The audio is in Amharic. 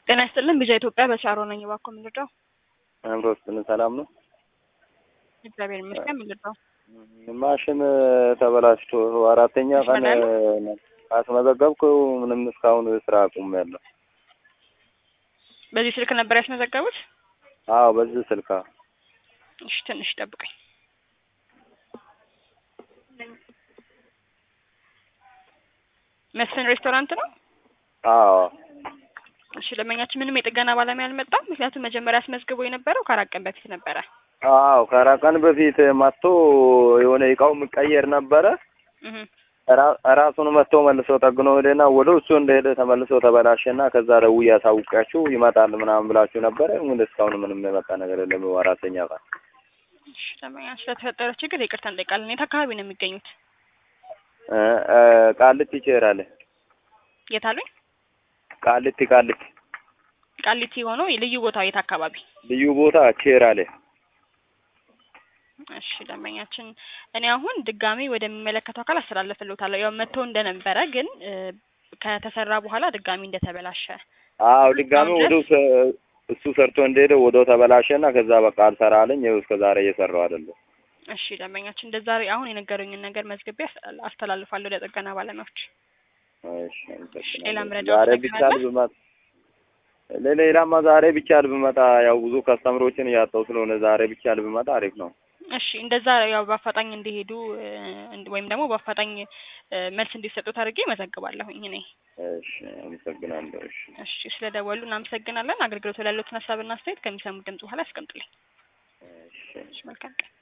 ጤና ይስጥልን ቢጃ ኢትዮጵያ በሻሮ ነኝ። እባክዎ ምንድነው? አእምሮ ውስጥን ሰላም ነው? እግዚአብሔር ይመስገን። ምንድነው? ማሽን ተበላሽቶ አራተኛ ቀን አስመዘገብኩ። ምንም እስካሁን ስራ አቁሜያለሁ። በዚህ ስልክ ነበር ያስመዘገቡት? አዎ በዚህ ስልክ እሺ፣ ትንሽ ጠብቀኝ። መስፍን ሬስቶራንት ነው? አዎ እሺ፣ ደንበኛችን ምንም የጥገና ባለሙያ አልመጣም። ምክንያቱም መጀመሪያ አስመዝግቦ የነበረው ከአራት ቀን በፊት ነበረ። አዎ ከአራት ቀን በፊት መጥቶ የሆነ እቃው የሚቀየር ነበረ። እህ ራሱን መጥቶ መልሶ ጠግኖ ሄደና ወደ እሱ እንደሄደ ተመልሶ ተበላሸና ከዛ ደውዬ አሳውቂያችሁ ይመጣል ምናምን ብላችሁ ነበረ። ግን እስካሁን ምንም የመጣ ነገር የለም። አራተኛ ቀን እሺ፣ ደንበኛ ስለተፈጠረው ችግር ይቅርታ እንጠይቃለን። የት አካባቢ ነው የሚገኙት? እ እ ቃሊቲ ቼራለ የት አሉኝ? ቃሊቲ ቃሊቲ ቃሊቲ ሆኖ ልዩ ቦታው የት አካባቢ? ልዩ ቦታ ቼራለ እሺ ደንበኛችን፣ እኔ አሁን ድጋሚ ወደሚመለከተው አካል አስተላልፍልዎታለሁ። ያው መጥቶ እንደነበረ ግን እ ከተሰራ በኋላ ድጋሚ እንደተበላሸ አዎ ድጋሚ ወደ እሱ ሰርቶ እንደሄደ ወደው ተበላሸና ከዛ በቃ አልሰራ አለኝ። ይኸው እስከ ዛሬ እየሰራው አይደለም። እሺ ደንበኛችን፣ እንደዛ አሁን የነገሩኝን ነገር መዝግቤ አስ- አስተላልፋለሁ ለጥገና ባለሙያዎች። እሺ አመሰግናለሁ። ሌላ መረጃ ዛሬ ነገር ብቻ አለ? ልብመጣ ለሌላማ ዛሬ ብቻ ልብመጣ ያው ብዙ ከስተምሮችን እያጣው ስለሆነ ዛሬ ብቻ ልብመጣ አሪፍ ነው። እሺ እንደዛ ያው በአፋጣኝ እንዲሄዱ እ እንድ- ወይም ደግሞ በአፋጣኝ እ መልስ እንዲሰጡት አድርጌ መዘግባለሁኝ እኔ። እሺ አመሰግናለሁ። እሺ እሺ ስለደወሉ እናመሰግናለን። አገልግሎቱ ላይ ያሉትን ሀሳብና አስተያየት ከሚሰሙት ድምጽ በኋላ ያስቀምጡልኝ። እሺ እሺ መልካም ቀን።